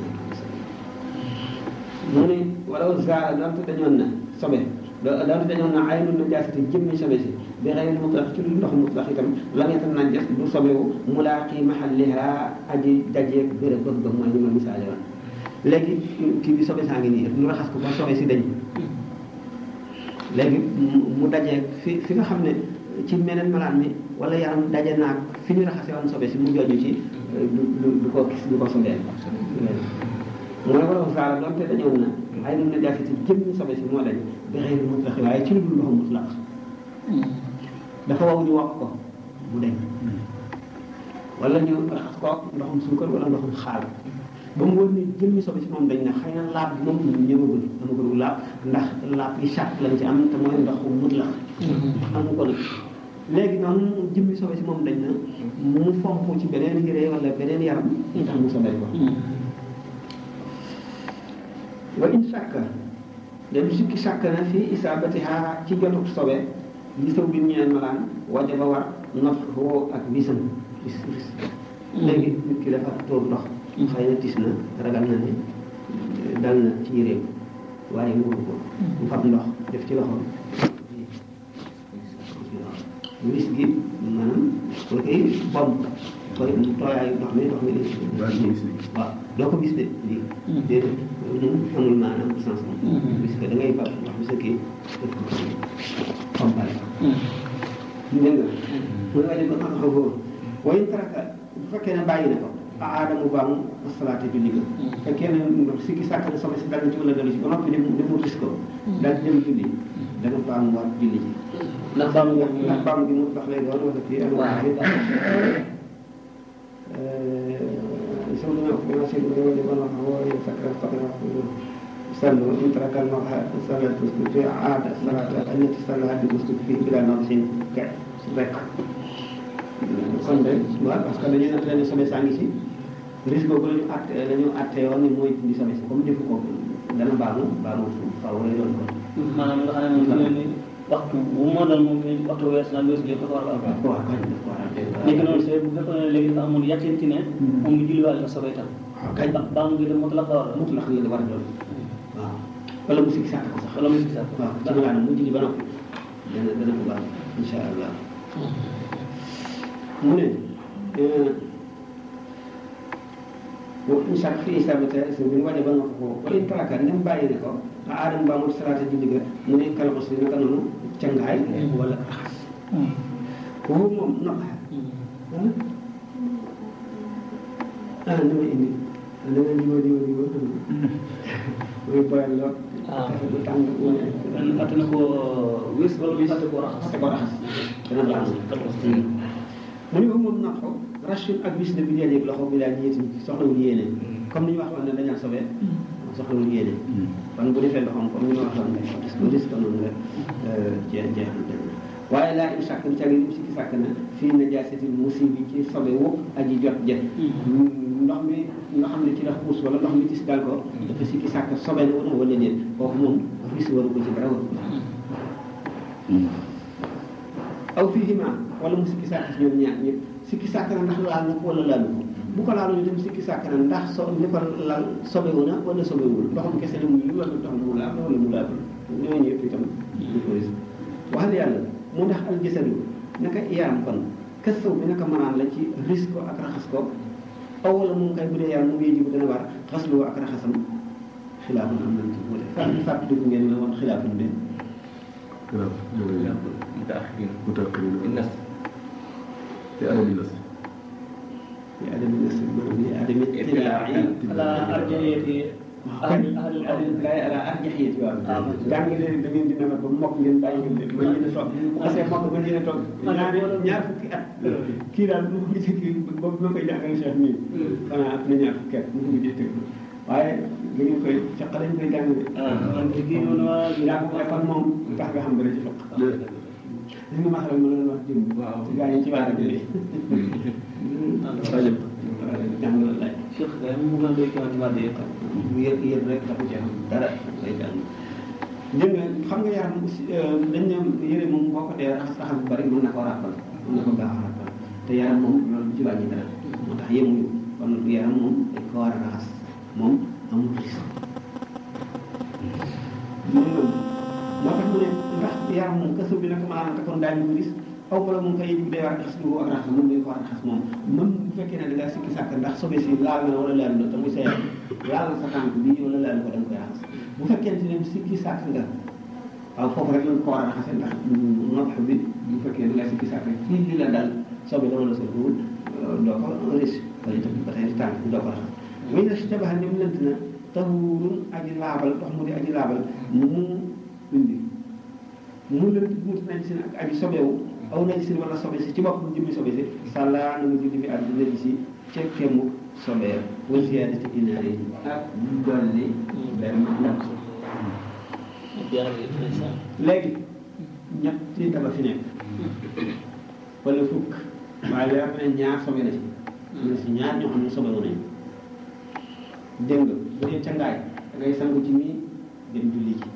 mu ne wala zaara doonte dañoon na sobe do doonte dañoon na ay nun na jaasati jëmmi sobe si bi xëy na mutlaq ci lu ndox mutlaq itam la nga tam naan jas du sobewu mulaaqi mahalliha aji dajeeg béréb bëgg ba mooy ni ma misaale woon léegi kii bi sobe saa ngi nii ñu raxas ko ba sobe si dañ léegi mu mu dajeeg fi fi nga xam ne ci meneen malaan mi wala yaram daje naag fi ñu raxase woon sobe si mu jooju ci du du du ko gis du ko sobeel mu ne wala saara doonte dañoon na ay mun na jaasiti jëmmi sobe si moo dañ bi xëy na mutlaq waaye ci lu dul ndoxu mutlaq dafa waw ñu wax ko mu deñ wala ñu raxas ko ndoxum suukar wala ndoxum xaal ba mu wër ni jëmmi sobe si moom dañ ne xëy na laab bi moom ñëwagul amagul laab ndax laab yi charte lañ ci am te mooy ndox mu mutlaq amu ko nag léegi noonu jëmmi sobe si moom dañ na mu fomp ci beneen yére wala beneen yaram tax mu sobel ko wa in sàkka dem sikki sàkk na fii isaabatiha ci jotuk sobe li saw bi ñeen malaan wajaba war nof woo ak wisam wis wis léegi nit ki dafa tóor ndox xëy na tis na ragal na ne dal na ci yéreem waaye mu ko mu fab ndox def ci loxoom wis gi maanaam koy koy bomb koy tooyaayu ndox mi ndox mi di waaw doo ko gis de lii déedéet loolu moom amul maanaam bu sens moom gis nga da ngay fab ndox mi sa kii def ko pompale dégg nga mu ne waaye ba xam xaw boobu wayin taraka bu fekkee ne bàyyi na ko aadamu baamu asalaate julli ga fekkee ne sikki sàkk na sobe si dal na ci wala dalu ci ba noppi dem dem ris ko daal di dem julli dana baamu waat julli ji ndax baamu nga ndax baamu gi mu tax lay doon wala kii ak waaw سولنا وقنا سيدنا ولي بنا هو يفكر فقنا sallu in taraka al-mar'a salatu fi aada salatu allati sallaha bi muslim fi bila naqsin ka rek kon de waaw parce que dañuy natt ne sobe saa ngi si risque boobu la ñu atte la ñu atte yoon ni mooy dindi sobe si comme defu ko dana baamu baamu faaw lay doon kon maanaam nga xam ne moom fi ne ni waxtu bu moo doon moom ni waxtu wees na wees lépp dafa war a am waaw kañ def ko war a léegi noonu c'est bu fekkoon ne léegi dafa amoon yàcceen ci ne moom mu julliwaale la sobe itam waaw kañ ba baamu ngi dem mot la ko war a mut la xam ne war a doon waaw wala mu sikki sàkk ko sax wala mu si sax waaw ci maanaam mu julli ba noppi dana dana ko baax insha allah mu ne wa in shak fi isabata so min waɗe banga ko wa in taraka ndem bàyyi ne ko a aadam mbamut salata julli ga mu ne kalmos li naka noonu cangaay wala raxas ko moom noqa ah ni ma indi da nga diwa diwa diwa mooy boyal lool Ah. bu tàng mu ne benn fàtte na ko wis wala mu fàtte koo raxas fàtte ko raxas dana baax mu ne moom naq ko rachun ak bis de bi léeg loxo bi daal ñeeti soxlawul yéene comme ni ñu waxoon ne dañal sobee soxlawul yéene kon bu defee loxoom comme ni ñu waxoon ne parce que risque noonu nga jeex jeex waaye laa in sàkk ca ngi sikki sàkk na fii najaasatil musibi ci sobe wu aji jot jët ndox mi nga xam ne ci la xuus wala ndox mi tis dal ko dafa sikki sàkk sobe na wala wala déet kooku moom risque waru ko ci dara waru ko aw fiihima wala mu sikki sàkk ci ñoom ñaar ñëpp sikki sàkk na ndax laal na ko wala laalu ko bu ko laalu itam sikki sàkk na ndax so li ko laal sobewu na wala sobewul ndoxam kese la muy wala ndox mu laal wala mu laalu ñooñu yëpp itam du ko risque waxal yàlla mu ndax al jasadu naka yaram kon këstaw bi naka manaan la ci risque ko ak raxas ko aw wala moom kay bu dee yaram mu ngi jibu dana war xaslu ak raxasam xilaafun am nañ ci wuute fàttali fàttaliku ngeen la woon xilaafun bi خلاف جوي متأخرين متأخرين الناس في أدب الناس li adami nasr maanaam li adami tilaa'i ala arjahiyati ahli ahli ahli laay ala arjaxiyat waaw Ah, jàng ngeen da ngeen di nawet ba mokk ngeen bàyyi ngeen leen ba ngeen a toog bu xasee mokk ba ngeen a toog ñaari ñaar fukki at kii daal mu ngi ci kii boobu ma koy jàngal Cheikh nii xanaa at na ñaar fukki at mu ngi ci tëgg waaye da ngeen koy ca xale ñu koy jàng de ah man ci kii moom waa yaa ko kon moom tax nga xam dara ci fiq li nga ma xaral ma leen wax jëm waaw gaa yi ci waar bi rajab jàng la laaj Cheikh kay mu gën a doy kii wàllu yëpp yër yër rek dafa ci am dara lay jàng dégg nga xam nga yaram aussi dañ ne yëre moom boo ko dee raxas raxas bu bari mën na koo ràppal mën na ko gaaw a ràppal te yaram moom loolu ci wàññi dara moo tax yemuñu kon yaram moom dañ ko war a raxas moom amul risque moom moo tax mu ne ndax yaram moom kaso bi nag maanaam te kon daañu ko gis aw wala moom kay yëg day war a raxas lu ak raxas moom dañ ko war a raxas moom même bu fekkee ne da ngaa sikki sàkk ndax sobe si laal na wala laal na te muy sa yaram laal na sa tànk bii wala laal ko da nga koy raxas bu fekkente ne sikki sàkk nga waaw foofu rek lañ ko war a raxase ndax nopp bi bu fekkee da ngaa sikki sàkk fii li la dal sobe la wala sobewul doo ko risque wala itam ba tey tànk bi doo ko raxas muy na si tabax ni mu lënt na tahurun aji laabal ndox mu di aji laabal mu indi mu lënt buut nañ si ak aji sobewu aw nañ si wala sobe si ci bopp mu jëmmi sobe si sàllaa na nga julli fi ak nañ si ca kemu sobeer wa ziyaadati inaari ak dolli benn ndox léegi ñetti daba fi nekk wala fukk waaye leer na ñaar sobe na ci mu ne si ñaar ñoo xam ne sobewu nañ dégg nga bu dee cangaay da ngay sangu ci nii dem julli ji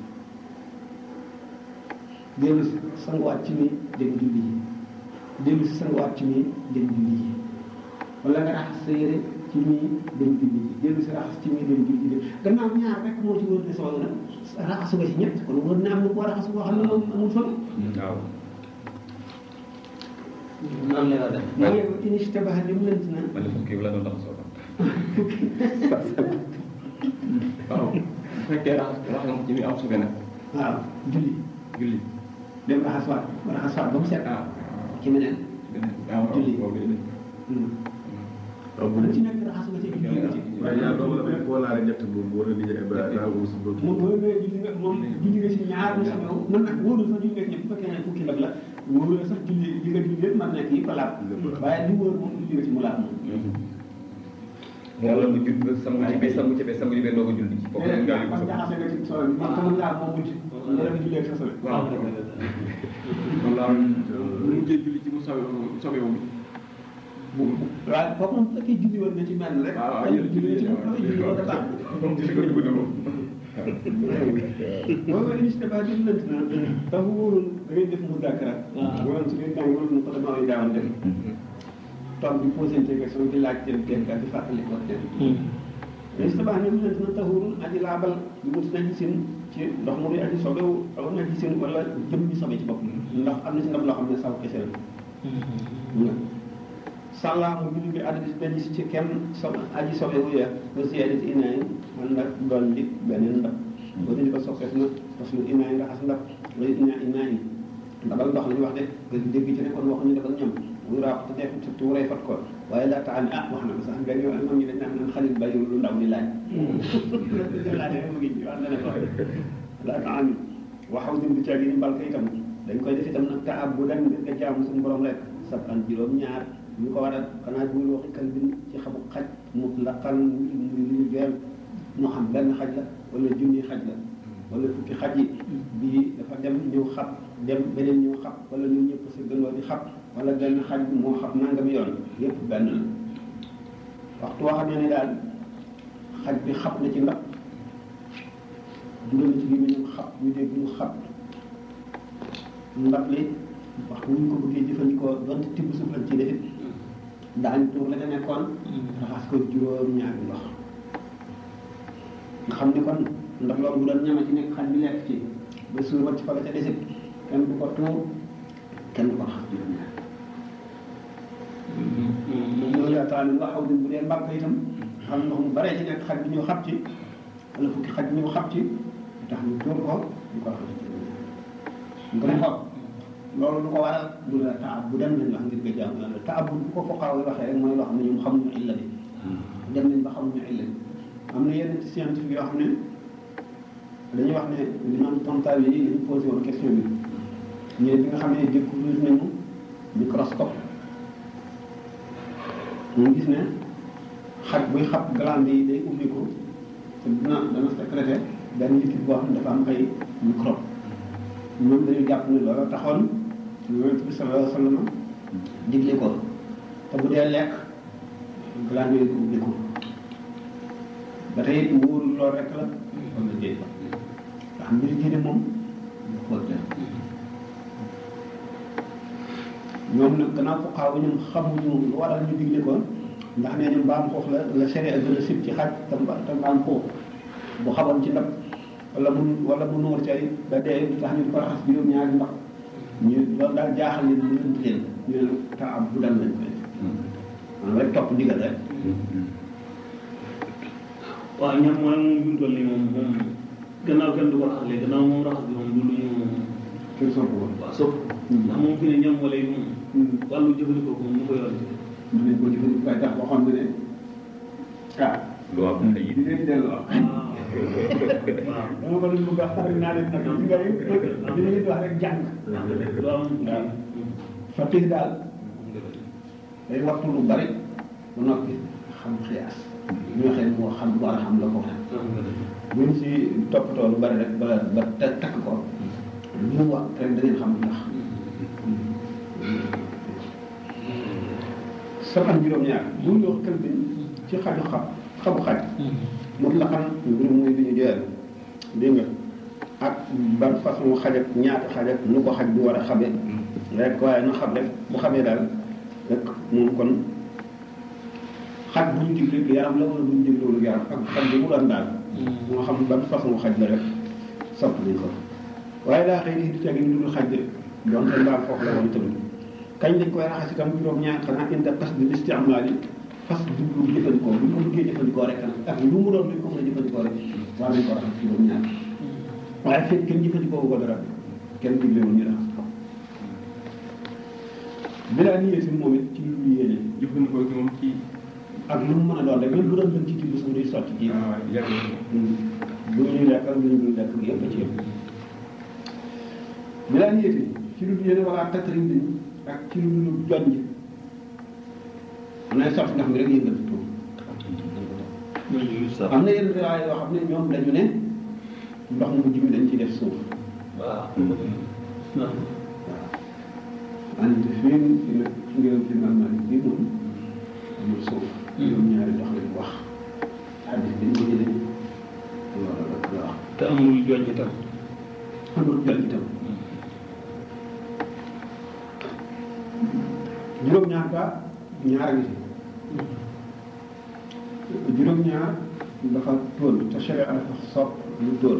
dellu si sanguwaat ci nii dem julli ji dellu si sanguwaat ci nii dem julli ji wala nga raxas sa yére ci nii dem julli ji dellu si raxas ci nii dem julli ji gannaaw ñaar rek moo ci wër ne sobe na raxasu nga ci ñett kon wër na am na koo raxasu boo xam ne moom amul sobe waaw noonu la def mooy inishtabaha li mu lënt na man de fukki bi la doon raxasoo waaw bu fekkee raxas raxas nga ko ci mi am sobe nag waaw julli julli dem raxaswaat raxaswaat ba mu set ah ci meneen waaw Julli. boobu day def waaw bu lu ne ci nekk raxasu nga ci julli nga ci waaye yaa doog la fekk wala ñett moom boo leen di jaay ba daa ko sa bopp moom boo nee julli nga moom julli nga si ñaar mu si ñëw mën nag wóorul sax julli nga si ñëpp bu fekkee ne fukki ndab la wóorul sax julli li nga julli yëpp mën nekk yi ko laab waaye li wóor moom julli nga ci mu laab moom wala mu judd sangu ci bee sangu ci bee sangu ci bee doo ko julli ci foofu mais gaa yi ko man sopp jaxase nga ci sobe bi man tamit laa moom mujj nga dem jullee ak sa sobe waaw kon daal bu mujjee julli ci mu sobe moom sobe moom waaw kooku moom fekkee julli woon na ci mel rek waaw waaw yéen julli ci julli julli woon na baax moom julli ko dugg na moom boobu istaba di lënt na dafa wóorul da ngay def mu dàkkara wala su ngeen jàng wala nu ko dama ay daawan def toog di posé question di laaj dem kenn ka di fàttali ko dem istaba ne lënt na taxurul aji laabal bi mu na gisin ci ndox mu di aji sobewu aw na gisin wala jëm bi sobe ci bopp ndax am na si ndab loo xam ne saw kese la sàllaa mu julli bi addi dañu si ci kenn so aji sobewu ya ba siyaadati inaay man nag doon li beneen ndab boo dañu ko soppees na parce que inaay raxas ndab wala ina inaay ndabal ndox la ñu wax de nga dégg ci ne kon waxuñu defal ñoom muy raax te def te tuuree fat ko waaye laa taxam ah wax na ko sax benn yoon moom ñu dañ naan naan xalil bàyyiwul lu ndaw di laaj laaj mu ngi wax na ne ko laa taxam waxaw dim di caagi ni mbal ko itam dañ koy def itam nag taab bu dem ngir nga jaamu suñu borom rek sab an juróom ñaar ñu ko waral xanaa bu ñu waxi kal bin ci xamu xaj mu laqal muy lu ñu geel moo xam benn xaj la wala junni xaj la wala fukki xaj yi bii dafa dem ñëw xab dem beneen ñëw xab wala ñu ñëpp sa gënoo di xab wala benn xaj bi moo xab nangam yoon yépp benn la waxtu woo xam ne ne daal xaj bi xab na ci ndab dugal na ci gémmiñam xab ñu dégg ñu xab ndab li wax bu ñu ko bëggee jëfandikoo donte tibb suuf lañ ci defit daañu tuur la ca nekkoon raxas ko juróom ñaari ndox nga xam ni kon ndax loolu bu doon ñama ci nekk xaj bi lekk ci ba suur wacc fa la ca desit kenn du ko tuur kenn du ko raxas juróom ñaar moom loolu yaakaar nga xaw di bu dee mbàkk itam xam ndox mu baree ci nekk xaj bi ñëw xab ci wala fukki xaj ñëw xab ci tax ñu tuur ko ñu ko raxas juróom ñaar nga ne xool loolu lu ko waral du la taab bu dem nañ wax ngir nga jaamu yàlla taab bu ko foqaaw yi waxee rek mooy loo xam ne ñoom xamuñu illa bi dem nañ ba xamuñu illa bi am na yenn ci scientifique yoo xam ne dañuy wax ne li naan tontaal yi dañu posé woon question bi ñee bi nga xam ne découvrir nañu microscope ñu gis ne xaj buy xab glande yi day ubbi ko te dina dana sécréter benn liquide boo xam ne dafa am ay microbe ñoom dañu jàpp ne loolu taxoon yonent bi sallallahu alayhi wa sallam digle ko te bu dee lekk glande yooyu ko ubbi ko ba tey it wóorul loolu rek la wala déet ndax mbiri diine moom ñu xool def ñoom nag gannaaw ko xaaw ñoom xamuñu lu waral ñu digle ko ndax nee ñu mbaam xoox la la sere gën a sib ci xaj te mba te mbaam xoox bu xamoon ci ndab wala mu wala mu nuur cay ba dee du tax ñu di ko raxas juróom ñaari ndax ñu loolu daal jaaxal leen mu ënt leen ñu ne ta am bu dal lañ koy def maanaam rek topp ndigal rek waaw ñam mooy moom bi mu toll nii moom moom gannaaw kenn du ko raxas léegi gannaaw moom raxas bi moom du lu ñu kenn sopp ko waaw sopp ndax moom fi ne ñam wala yi moom wàllu jëfandikoo ko moom ñu ko yor mën nañ ko jëfandikoo waaye tax waxoon na ne ah lu am ay di leen delloo waaw dama ko doon bëgg a xam naa leen nag li nga li nga leen wax rek jàng lu am waaw faqih daal day waxtu lu bari ba noppi xam xiyaas ñu waxee moo xam lu war a xam la ko xam buñ si toppatoo lu bari rek ba ba ta- takk ko lu mu wax rek da ngeen xam lu tax saban juróom-ñaar bu ñu wax kër bi ci xaju xam xabu xaj moom la xam mbir muy bi ñu joyal dégg nga ak ban façon xaj ak ñaata xaj ak nu ko xaj bi war a xamee rek waaye na xam rek bu xamee daal rek moom kon xaj bu ñu digle yaram la wala bu ñu diglewul yaram ak xaj bi mu doon daal moo xam ban façon xaj la rek sopp nañ ko waaye daa xëy di tegi lu dul xaj de donte mbaam foofu la woon tamit kañ lañ koy raxas itam juróom-ñaar xanaa inda qas di istimaal yi fas jublu jëfandikoo bu ñu ko bëggee jëfandikoo rek nag ak lu mu doon luñ ko mën a jëfandikoo rek war nañ ko raxas juróom-ñaar waaye fekk kenn jëfandikoo ko dara kenn diglewul ñu raxas ko bilaa niyee si moom it ci lu ñu yéene jëfandikoo gi moom ci ak lu mu mën a doon rek même bu doon lën ci tibb suuf day sotti ci ah yàgg bu ñuy lekk ak lu ñu dul lekk yëpp a ci yëpp bilaa niyee si ci lu yéene wala tatrim bi ak ci lu dul jonj am na sotti ndax mi rek yëngal tuur am na yenn riwaay yoo xam ne ñoom dañu ne ndox mu mujj mi dañ ci def suuf waaw ante fii fi nag ci ngeen fi man man bii moom amul suuf ñoom ñaari ndox lañ wax xadis bi ñu ko jëlee loolu rek la wax te amul joñ itam amul jël itam juróom-ñaar ba ñaar a ngi fi juróom-ñaar dafa tóol te sharia dafa sopp lu tóol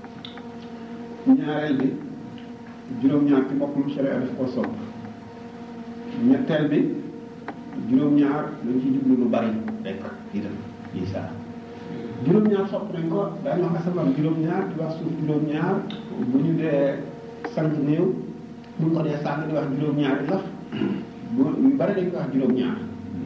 ñaareel bi juróom-ñaar ci boppam sharia dafa ko sopp ñetteel bi juróom-ñaar dañ ci jublu lu bari rek itam yi saa juróom-ñaar sopp nañ ko daañu wax asamaan juróom-ñaar di wax suuf juróom-ñaar bu ñu dee sant néew bu ñu ko dee sàng di wax juróom-ñaari laf bu ñu bari dañ ko wax juróom-ñaar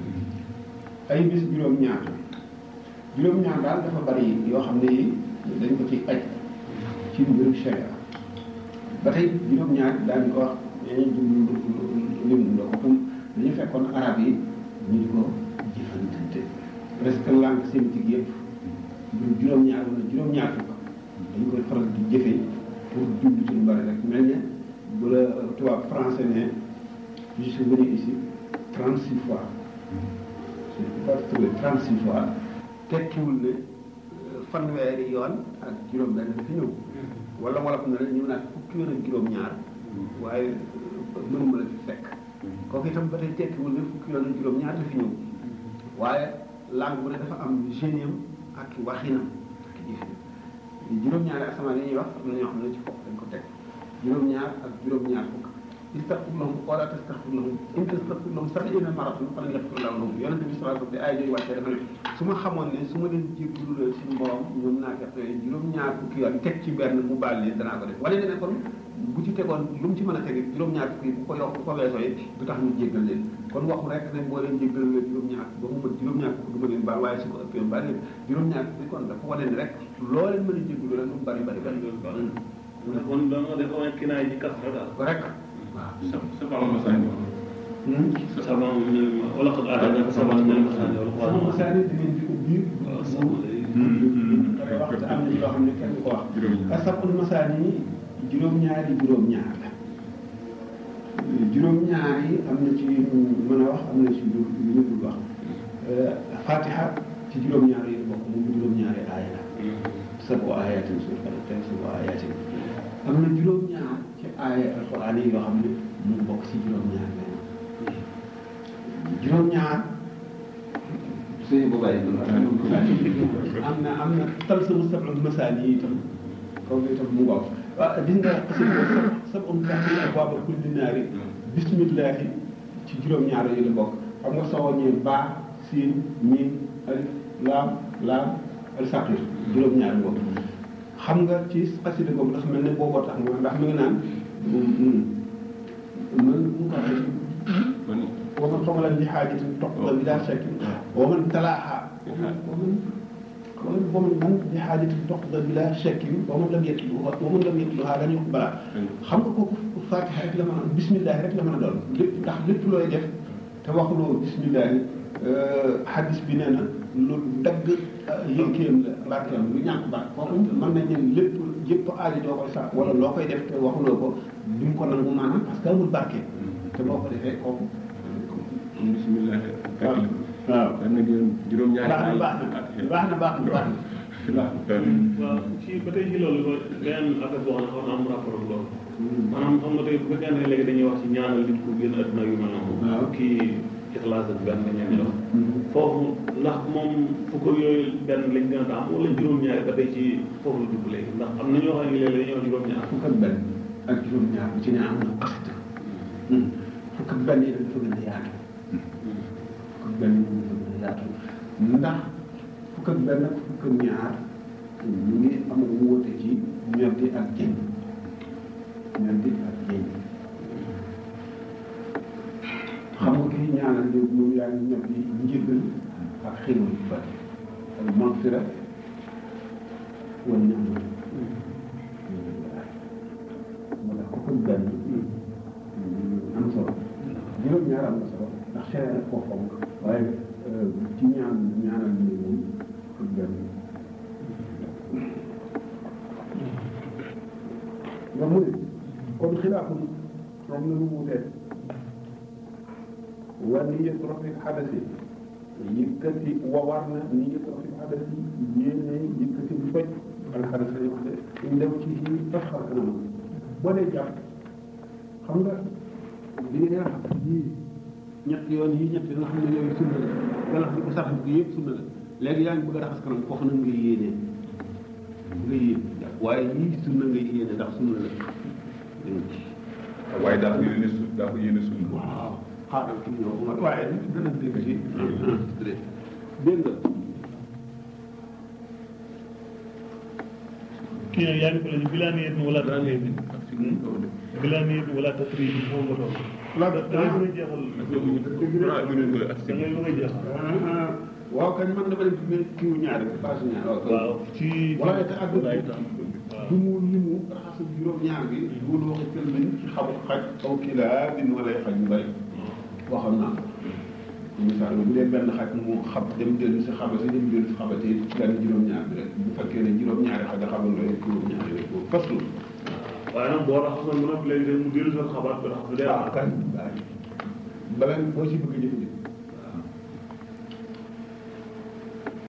ay bis juróom-ñaar juróom-ñaar daal dafa bari yoo xam ne yi dañ ko ci aj ci mbirum sharia ba tey juróom-ñaar daañu ko wax dañuy jublu lim loo ko dañu fekkoon arab yi ñu di ko jëfandikante presque langue sémitique yëpp bu juróom-ñaar wala juróom-ñaar fukk dañu koy faral di jëfee pour jublu ci lu bari rek mel ne bu la tubaab français ne je suis venu ici trente six fois je ne peux pas trouver trente six fois tekkiwul ne fanweeri yoon ak juróom-benn dafa ñëw wala wala xam ne rek ñu naan fukki yoon ak juróom-ñaar waaye mënuma la fi fekk kooku itam ba tey tekkiwul ne fukki yoon ak juróom-ñaar dafa ñëw waaye langue bu ne dafa am géniam ak waxinam ak jëfin juróom-ñaari asamaan yi ñuy wax am na ñoo xam ne ci foofu dañ ko teg juróom-ñaar ak juróom-ñaar fukk istaghfir lahum wala tastaghfir lahum in tastaghfir lahum sab'iina marratan falan yaghfir Allahu lahum yonente bi sallallahu alayhi wa sallam ay jooju wàccee dafa ne su ma xamoon ne su ma leen jéggalu la suñu borom ñoom naa fekk yooyu juróom-ñaar fukki yoon teg ci benn mu baal leen danaa ko def wane ne kon bu ci tegoon lu mu ci mën a tege juróom-ñaar fukki bu ko yokk bu ko weesoo yi du tax ñu jéggal leen kon waxu rek ne boo leen jéggal leen juróom-ñaar ba mu mën juróom-ñaar fukk du ma leen baal waaye su ko ëppee baal leen juróom-ñaar fukki kon dafa wane ne rek loo leen mën a jéggalu rek lu mu bari bari bari kon da nga def ay kinaay ji kas rek daal correct sabal masani sabam wala qad aataynaaka sab'an min al-masaani wal sama qur'aan masaani dinañ fi ubbi waaw sama lay pare wax te am na ci loo xam ne kenn du ko wax asabul masaani juróom-ñaari juróom-ñaar la juróom-ñaar yi am na ci mën a wax am na ci lu lu ñu dul wax fatiha ci juróom-ñaar yi bokk moom juróom-ñaari aaya la sabu ayatin suuf ala tey sabu ayatin am na juróom-ñaar ci aaya alquran yi yoo xam ne mu ngi bokk ci juróom-ñaar la juróom-ñaar suñu bu bàyyi am na am na tal sama sabul masaani yi itam kooku itam mu ngoog waaw gis nga xasida sab um taxi abwaaba kulli naari bismillahi ci juróom-ñaar yi la bokk xam nga soo ñëwee baa siin miim alif laam laam al saqir juróom-ñaar boobu xam nga ci xasida boobu dafa mel ne booboo tax nga ndax mi ngi naan man mu ko waxee ومن قبل بحاجة تقضى بلا شك ومن تلاها ومن ومن ومن من بحاجة تقضى بلا شك ومن لم يتلوها ومن لم يتلوها لن يقبل xam nga kooku fatiha rek la mën a bismillah rek la mën a doon lépp ndax lépp looy def te waxuloo bismillah hadis bi nee na lu dagg yënkeem la barkeem lu ñàkk baat kooku mën nañ ne lépp yëpp aajo doo koy sax wala loo koy def te waxuloo ko duñ ko nangu maanaam parce que amul barke te boo ko defee kooku bismillah waaw waaw am na juróom-ñaari baax na baax na baax na baax na baax na waaw ci ba tey ci loolu ba beneen affaire boo xam ne xaw na am rapport ak loolu maanaam xam nga tey bu fekkee ne léegi dañuy wax ci ñaanal nit ku génn àdduna yu mel noonu waaw. kii ixlaas ak benn ñeen ñi wax foofu ndax moom fukk ak yooyu benn lañ gën a am wala juróom-ñaari ba tey ci foofu la dugg léegi ndax am na ñoo xam ne léegi dañuy wax juróom-ñaar fukk ak benn ak juróom-ñaar bu ci ne am na xasida fukk ak benn yi dafa gën a yaatu fukk ak benn yi dafa gën a yaatu ndax fukk ak benn ak fukk ak ñaar ñu ngi am wóote ci ñoddi ak jëñ ñoddi ak jëñ xam nga kii ñaanal léegi moom yaa ngi ñoddi njëgal ak xéwal yu bari ak magfira wala ñaanal wala fukk ak benn am solo juróom-ñaar am na solo ndax seere na foofu am waaye ci ñaan ñaanal ñu moom nga mu ne kon xilaaful moom la lu wutee wa niyatu rafet xadasi yëkkati wa war na niyatu rafet xadasi yéene yëkkati bu faj al xadas lañu wax de ñu dem ci ci def xar kanam boo dee jàpp xam nga li nga raxas yii ñett yoon yi ñett yoon nga xam ne yooyu sunna la galax bi ko sax bi yëpp sunna la léegi yaa ngi bëgg a raxas kanam foofu nag ngay yéenee nga yéen waaye yii sunna ngay yéene ndax sunna la dégg ci waaye daa ko yéene su daa ko yéene suñu waaw xaaral kii ñëw Umar waaye dana dégg ci dégg nga kii nag yaa ngi ko lañu bilaa niyet wala tasrif bilaa niyet wala tasrif moom nga toog la da ngay bëgg a jeexal da ngay bëgg a jeexal waaw kañ man dama def mel kiiw ñaari base ñaar waaw waaw ci waaye te àdduna waaye bi tam du mu li mu raxasu juróom-ñaar bi bu lu waxee kër lañ ci xabu xaj aw kilaa bin wala xaj yu bëri waxoon naa ko misaal bu dee benn xaj mu xab dem dellu si xabati dem dellu si xabati benn juróom-ñaar bi rek bu fekkee ne juróom-ñaari xaj a xabandoo rek juróom-ñaari rek boobu parce que waaye nag boo raxasoon ba noppi léegi mu dellu sa xabaat bi raxas day waaw kañ bala boo si bëgg a jëfandikoo